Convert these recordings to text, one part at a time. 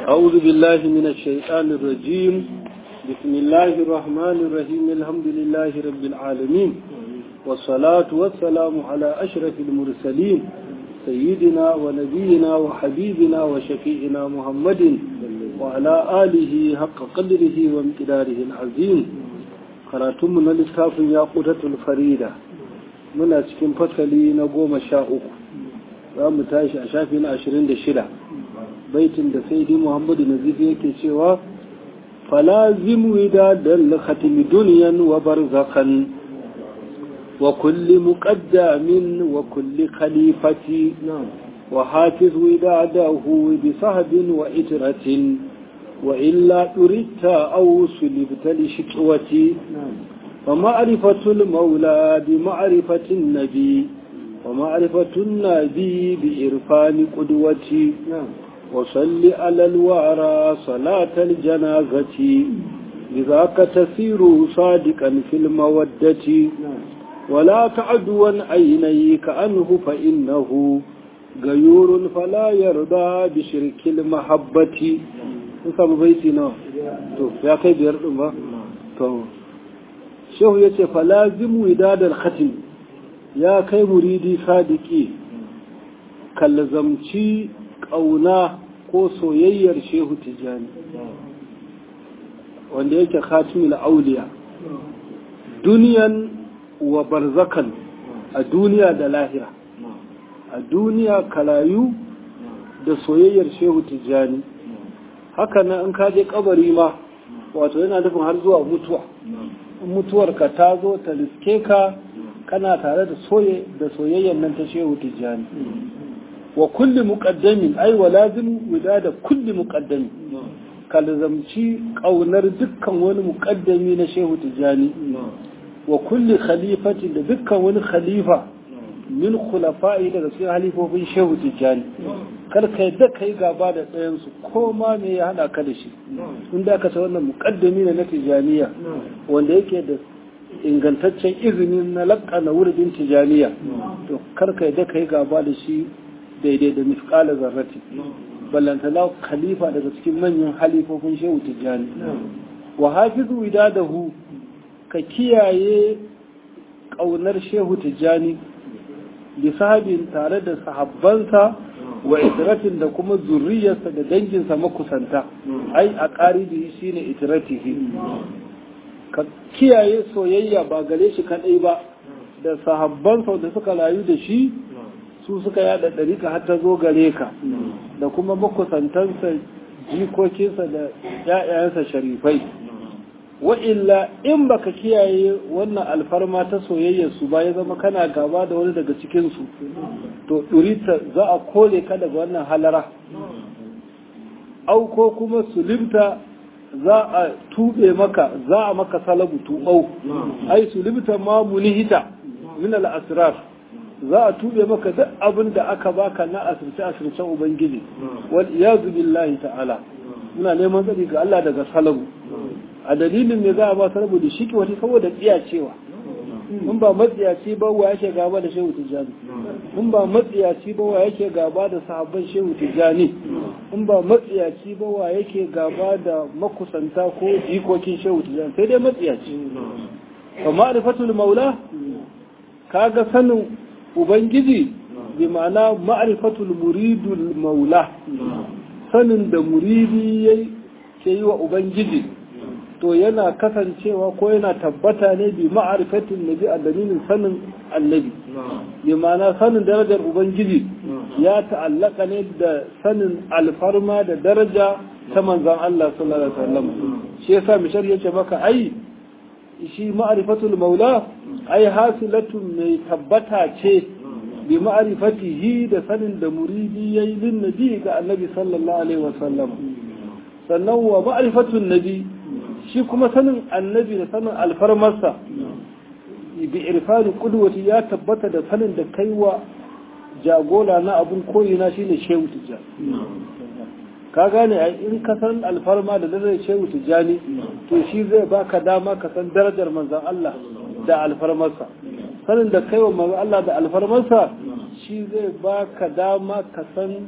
أعوذ بالله من الشيطان الرجيم بسم الله الرحمن الرحيم الحمد لله رب العالمين والصلاة والسلام على أشرف المرسلين سيدنا ونبينا وحبيبنا وشفيعنا محمد وعلى آله حق قدره وامتداره العظيم قراتم للكاف ياقوتة الفريدة من أسكن فصلي نقوم شاؤك رام تاشي أشافين عشرين دشرة baitin da sai muhammadu nazifi yake cewa falazim widadan khatimi duniyan wa barzakan wa kulli muqaddamin wa kulli khalifati wa hafiz widadahu bi sahbin wa itratin wa illa turita aw sulibta li shiqwati wa ma'rifatu al-mawla bi ma'rifati an-nabi wa ma'rifatu an-nabi bi irfani qudwati وصل على الوعرى صلاة الجنازة لذاك تسير صادقا في المودة ولا تعدوا عينيك عنه فإنه غيور فلا يرضى بشرك المحبة نسمى بيتنا تو يا كي بيرد ما تو شو يتي فلازم وداد الختم يا كي مريدي صادقي كالزمتي ƙauna ko soyayyar shehu tijjani wanda yake khatimul auliya duniyan wa barzakan a duniya da lahira a duniya kalayu da soyayyar shehu tijjani haka nan in kaje kabari ma wato yana nufin har zuwa mutuwa mutuwar ka ta zo ta liske ka kana tare da soyayyar nan ta shehu tijjani wa kulli muqaddamin ay wa lazim widada kulli muqaddami kalzamci kaunar dukkan wani muqaddami na shehu tijani wa kulli khalifati da dukkan wani khalifa min khulafa'i daga cikin halifofin shehu tijani kar ka yadda kai gaba da ɗayan su ko ma me ya hada ka da shi in da ka sa wannan muqaddami na tijaniya wanda yake da ingantaccen izinin na laƙana wurin tijaniya to kar ka yadda kai gaba da shi daidai da mifkala zarrati ballantana khalifa daga cikin manyan halifofin shehu tijjani wa hafizu idadahu ka kiyaye ƙaunar shehu tijjani bi sahabin tare da sahabbansa wa itiratin da kuma zurriyarsa da danginsa makusanta ai a ƙaribi shine itiratihi ka kiyaye soyayya ba gare shi kaɗai ba da sahabbansa da suka rayu da shi su suka yada ɗarika har ta zo gare ka da kuma makusantansa jikokinsa da ‘ya'yayensa sharifai wa'illa in baka kiyaye wannan alfarma ta soyayyar su ba ya zama kana gaba da wani daga cikinsu to ɗurita za a kole ka daga wannan halara au ko kuma sulimta za a tuɓe maka za a maka salabu tuɓau ai sulimta ma munihita min al-asrar za a tube maka duk abin da aka baka na asirce asircen ubangiji wal iyazu billahi ta'ala muna neman tsari ga Allah daga salabu a dalilin ne za a ba salabu da shiki wata saboda tsiyacewa in ba matsiyaci ba wa yake gaba da shehu tijjani in ba matsiyaci ba wa yake gaba da sahabban shehu tijjani in ba matsiyaci ba wa yake gaba da makusanta ko jikokin shehu tijjani sai dai matsiyaci fa ma'rifatul maula kaga sanin Ubangiji bi ma'ana ma'arifatul muridul maula sanin da muridi ya ke yi wa Ubangiji to yana kasancewa ko yana tabbata ne bi ma'arifatin nabi a dalilin sanin annabi bi ma'ana sanin darajar Ubangiji ya ta'allaka ne da sanin alfarma da daraja ta manzan Allah sallallahu alaihi wasallam shi yasa mishar yace maka ai shi ma'arifatul maula ai hasilatun mai tabbata ce bi ma'arifatihi da sanin da muridi yayi lin nabi ga annabi sallallahu alaihi wasallam sannan wa ma'arifatun nabi shi kuma sanin annabi da sanin alfarmarsa bi irfani qudwati ya tabbata da sanin da kaiwa jagora na abun koyina shine shehu tijjani ka gane ai in ka san alfarma da darajar shehu tijjani to shi zai baka dama ka san darajar manzon Allah da alfarmarsa sanin da kaiwa manzon Allah da alfarmarsa shi zai baka dama ka san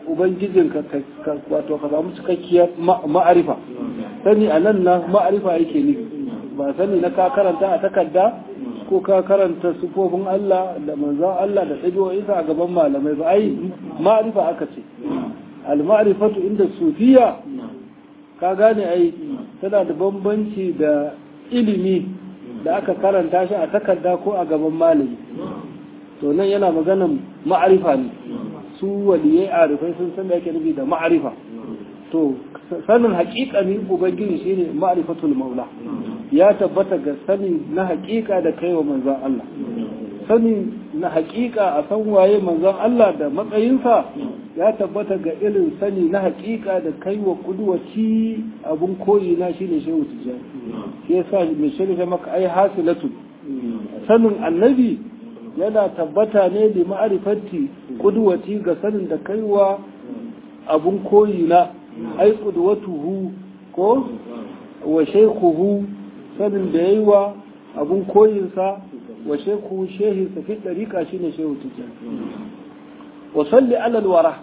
ubangijinka wato ka samu cikakkiyar ma'arifa sani a nan na ma'arifa yake nufi ba sani na ka karanta a takarda ko ka karanta sufofin Allah da manzon Allah da ɗabi'o'insa a gaban malamai ba ai ma'arifa aka ce al-ma'rifatu inda sufiya ka gane ai tana da bambanci da ilimi da aka karanta shi a takarda ko a gaban malami to nan yana maganan ma'arifa ne su waliyai arifai sun san da yake nufi da ma'arifa to sanin haƙiƙanin ubangiji shine ma'rifatul maula ya tabbata ga sani na haƙiƙa da kai wa manzon Allah sani na haƙiƙa a san waye manzon Allah da matsayinsa ya tabbata ga irin sani na haƙiƙa da kai wa kuduwaci abun koyi na shine shehu tijjani shi yasa mai shirya maka ai hasilatu sanin annabi yana tabbata ne da ma'arifatti kuduwati ga sanin da kai wa abun koyi na ai kuduwatuhu ko wa shaykhuhu sanin da yayi wa abun koyinsa wa shaykhu shehinsa fi dariqa shine shehu tijjani wa salli ala alwara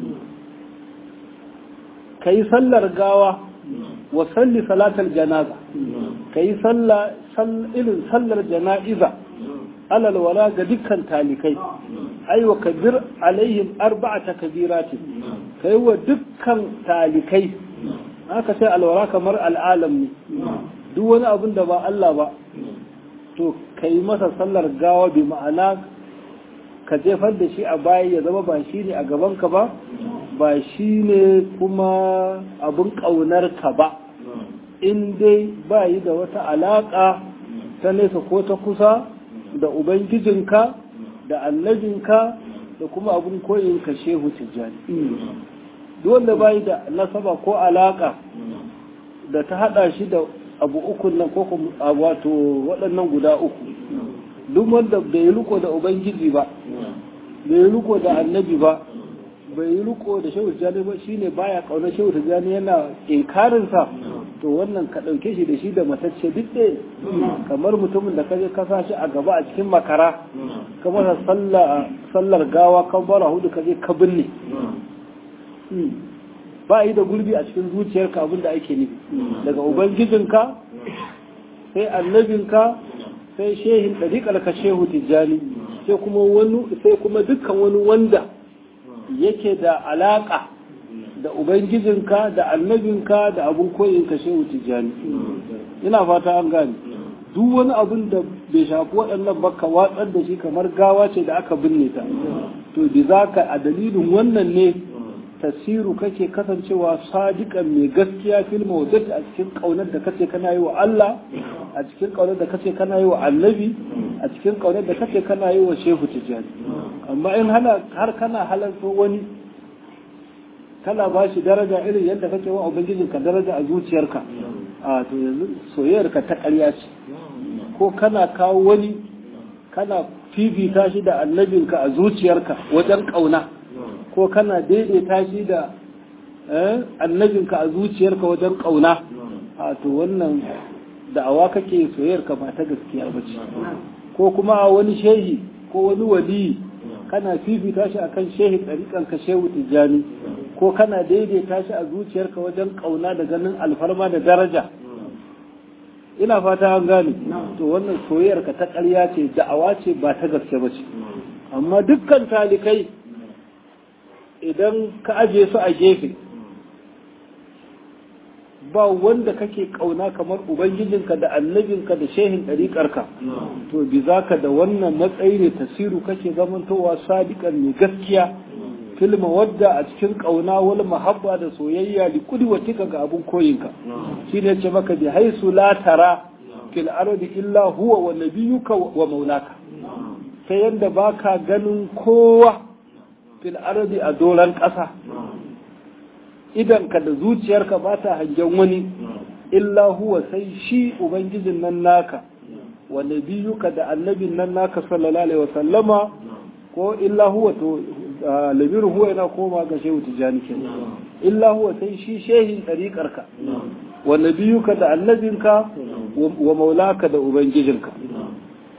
kai sallar gawa wa salli salatal janaza kai salla irin sallar jana'iza ala alwara ga dukkan talikai ai wa kabir alaihim arba'ata kabiratin kai wa dukkan talikai aka ce alwara kamar al'alam ne duk wani abin da ba Allah ba to kai masa sallar gawa bi ma'ana ka jefar da shi a baya ya zama ba shi ne a gabanka ba ba shi ne kuma abin ƙaunarka ba in dai ba yi da wata alaƙa ta nesa ko ta kusa da ubangijinka da annabinka da kuma abin koyinka shehu tijjani duk wanda ba yi da nasaba ko alaƙa da ta haɗa shi da abu uku nan ko wato waɗannan guda uku duk wanda bai riko da ubangiji ba bai riko da annabi ba bai riko da shehu tijjani ba shine baya kaunar shehu tijjani yana inkarinsa to wannan ka ɗauke shi da shi da matacce duk ɗaya kamar mutumin da ka je ka sa shi a gaba a cikin makara ka masa sallar gawa kan bara hudu ka je ka binne ba yi da gurbi a cikin zuciyarka abin da ake nufi daga ubangijinka sai annabinka sai shehin ɗariƙar ka shehu tijjani sai kuma wani sai kuma dukkan wani wanda yake da alaƙa da ubangijinka da annabinka da abin koyinka shehu tijjani ina fata an gane duk wani abin da bai shafi waɗannan ba ka watsar da shi kamar gawa ce da aka binne ta to da za ka a dalilin wannan ne tasiru kake kasancewa sadiqan mai gaskiya fil mawdati a cikin kaunar da kace kana yi wa Allah a cikin kaunar da kace kana yi wa Annabi a cikin kaunar da kace kana yi wa Shehu Tijani amma in hana har kana halarta wani kana ba shi daraja irin yadda kake wa ubangijin ka daraja a zuciyarka a to yanzu soyayyarka ta ƙarya ce ko kana kawo wani kana fifita shi da annabinka a zuciyarka wajen ƙauna ko kana daidaita shi da annabinka a zuciyarka wajen ƙauna a to wannan da'awa kake soyayyarka ba ta gaskiya ba ce ko kuma a wani shehi ko wani wali kana fifita shi akan shehi ɗariƙanka shehu tijjani ko kana daidaita shi a zuciyarka wajen ƙauna da ganin alfarma da daraja ina fata an gane to wannan soyayyarka ta ƙarya ce da'awa ce ba ta gaske ba ce amma dukkan talikai idan ka aje su a gefe ba wanda kake kauna kamar ubangijinka da annabinka da shehin ɗariƙarka to bi za ka da wannan matsayi ne tasiru kake zamantowa sadiƙan mai gaskiya filma wadda a cikin ƙauna wal mahabba da soyayya li kudwatika ga abun koyinka shine ce maka bi haisu la tara fil ardi illa huwa wa nabiyyuka wa maulaka sai yanda baka ganin kowa fil ardi a doran ƙasa idanka da zuciyarka ba ta hangen wani illa huwa sai shi ubangijin nan naka wa nabiyuka da annabin nan naka sallallahu alaihi wa sallama ko illa huwa to labiru huwa yana koma ga shehu tijani ke illa huwa sai shi shehin ɗariƙarka wa nabiyuka da annabinka wa maulaka da ubangijinka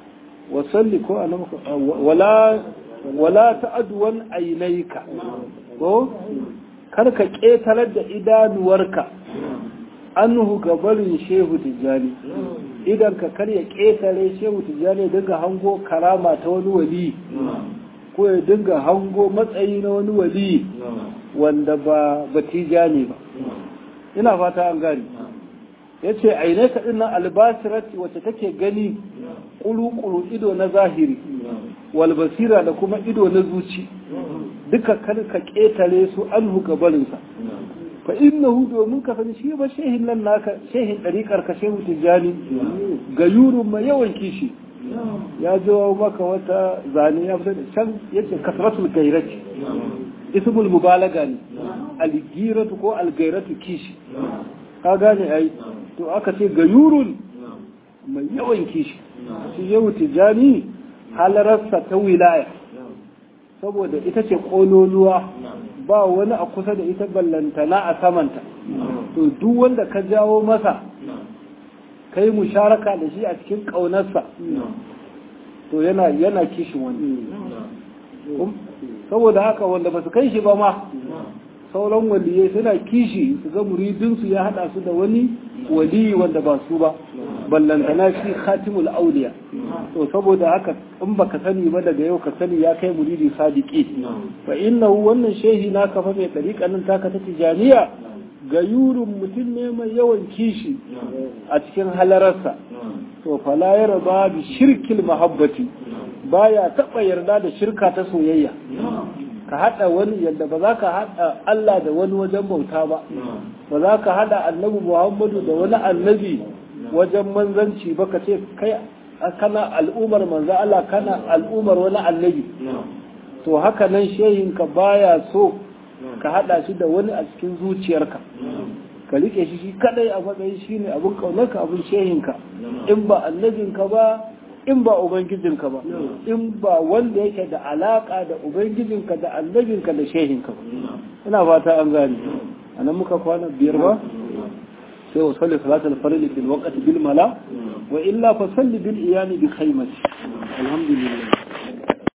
wa salli ko wala wala ta'adwan ainaika ko kar ka ƙetarar da idanuwarka annuhu gabarin shehu tijjani idan ka kar ya ƙetare shehu tijjani dinga hango karama ta wani wali ko ya dinga hango matsayi na wani wali wanda ba batijani ba ina fata an gani ya ce aine ka ɗin albasirat wacce take gani ƙuru-ƙuru ido na zahiri walbasira da kuma ido na zuci duka kar ka ƙetare su an gabarinsa fa innahu domin ka sani shi ba shehin nan naka shehin ɗariƙar ka shehu tijjani ga yurun mai yawan kishi ya jawo maka wata zane ya fita da can yace kasratul gairati ismul mubalaga ne algiratu ko algairatu kishi ka gane ai to aka ce gayurun mai yawan kishi shi yau tijani halararsa ta wilaya saboda ita ce kololuwa ba wani a kusa da ita ballantana a samanta to duk wanda ka jawo masa kai musharaka da shi a cikin ƙaunarsa to yana yana kishin wani saboda haka wanda ba su kai shi ba ma sauran waliyai suna kishi su ga muridinsu ya hada su da wani wali wanda ba su ba ballantana shi khatimul auliya to saboda haka in baka sani ba daga yau ka sani ya kai muridi sadiki fa innahu wannan shehi na kafa mai dariƙa nan taka ta tijaniya ga yurin mutum ne mai yawan kishi a cikin halararsa to fala ya raba bi shirkil mahabbati baya taɓa yarda da shirka ta soyayya ka haɗa wani yadda ba za ka haɗa Allah da wani wajen bauta ba ba za ka haɗa annabi Muhammadu da wani annabi wajen manzanci ba ka ce kai kana al'umar manzo Allah kana al'umar wani annabi to haka nan shehinka baya so ka haɗa shi da wani a cikin zuciyarka ka rike shi shi kadai a matsayin shi ne abin kaunarka abin shehinka in ba annabinka ba in ba ubangijinka ba in ba wanda yake da alaka da ubangijinka da annabinka da shehinka ba ina fata an gane anan muka kwana biyar ba sai wa salli salatul farili fil waqti bil mala wa illa fa salli bil iyani bi khaymati alhamdulillah